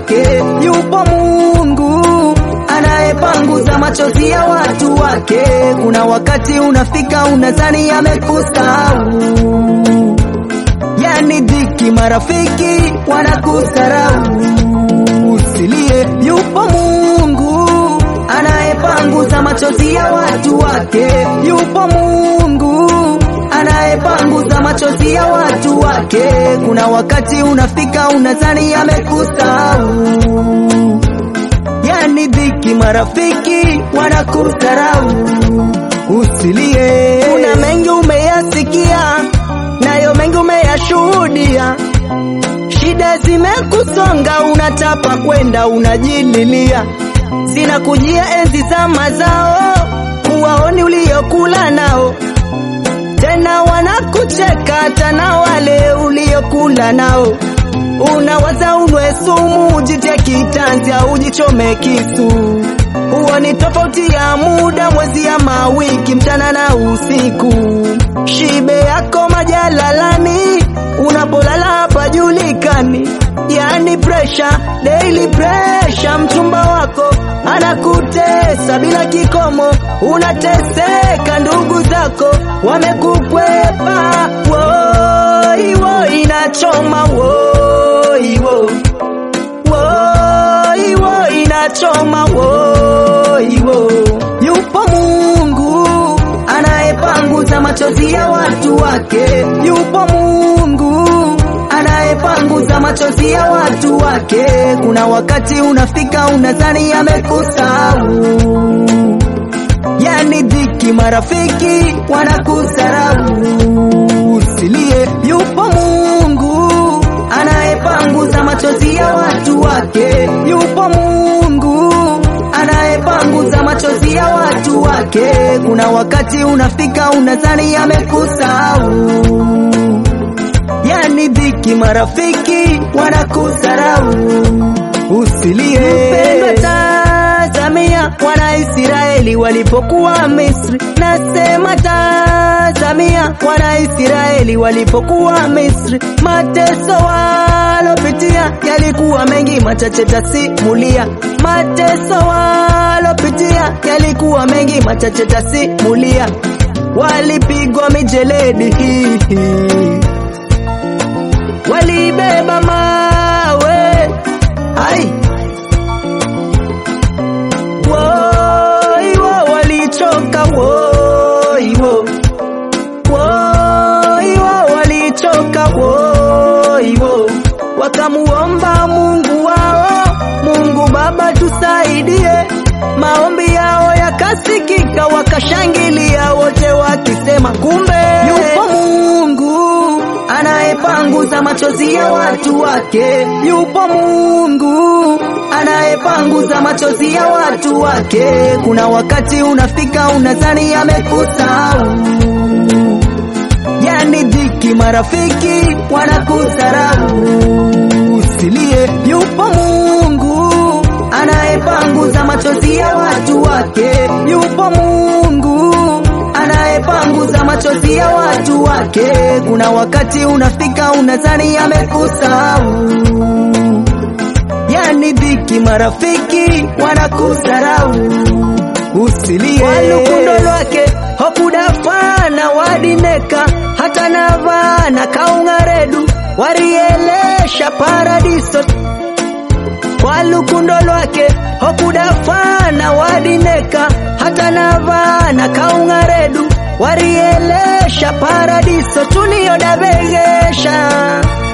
wake. Yupo Mungu anayepanguza machozi ya watu wake. Kuna wakati unafika unadhani amekusahau, yani dhiki, marafiki wanakusarau. Usilie, yupo Mungu anayepanguza machozi ya watu wake. Yupo Mungu anayepanguza machozi ya watu wake. Kuna wakati unafika unadhani amekusahau, yani dhiki, marafiki wanakusarau. Usilie, kuna mengi umeyasikia, nayo mengi umeyashuhudia. Shida zimekusonga, unatapa kwenda, unajililia, zinakujia enzi za mazao, huwaoni uliokula nao tena wanakucheka hata na wale uliokula nao. Unawaza unwe sumu, ujitie kitanzi au ujichome kisu. Huo ni tofauti ya muda, mwezi ya mawiki, mchana na usiku. Shibe yako majalalani, unapolala hapajulikani. Yani pressure, daily pressure, mchumba wako anakutesa bila kikomo, unateseka, ndugu zako wamekukwepa. Woi woi, inachoma woi wo, woi woi, inachoma woi wo. Yupo Mungu anayepanguza machozi ya watu wake. Yupo Mungu anayepanguza machozi ya watu wake. Kuna wakati unafika unadhani amekusahau, yani dhiki, marafiki wanakusarau. Usilie, yupo Mungu anayepanguza machozi ya watu wake. Yupo Mungu anayepanguza machozi ya watu wake. Kuna wakati unafika unadhani amekusahau yani dhiki, marafiki wanakusarau. Usilie mpendwa, tazamia wana Israeli walipokuwa Misri. Nasema tazamia wana Israeli walipokuwa Misri, mateso walopitia yalikuwa mengi, machache tasimulia. Mateso walopitia yalikuwa mengi, machache tasimulia. Walipigwa mijeledi walibeba mawe ai woi wo walichoka woi wo woi wo walichoka woi wo wakamuomba Mungu wao Mungu Baba tusaidie maombi yao yakasikika wakashangilia wote wakisema kumbe yupo Mungu anayepanguza machozi ya watu wake. Yupo Mungu anayepanguza machozi ya watu wake. Kuna wakati unafika unadhani amekusahau, yani dhiki, marafiki wanakusarau. Usilie, yupo Mungu anayepanguza machozi ya watu wake. Yupo Mungu anayepanguza machozi ya watu wake. Kuna wakati unafika unadhani amekusahau, yani dhiki, marafiki wanakusarau. Usilie, walukundo lwake hokudafana wadineka hata navana kaungaredu warielesha paradiso kwa lukundo lwake hokudafana wadineka hata navana kaungaredu warielesha paradiso tuniyodavegesha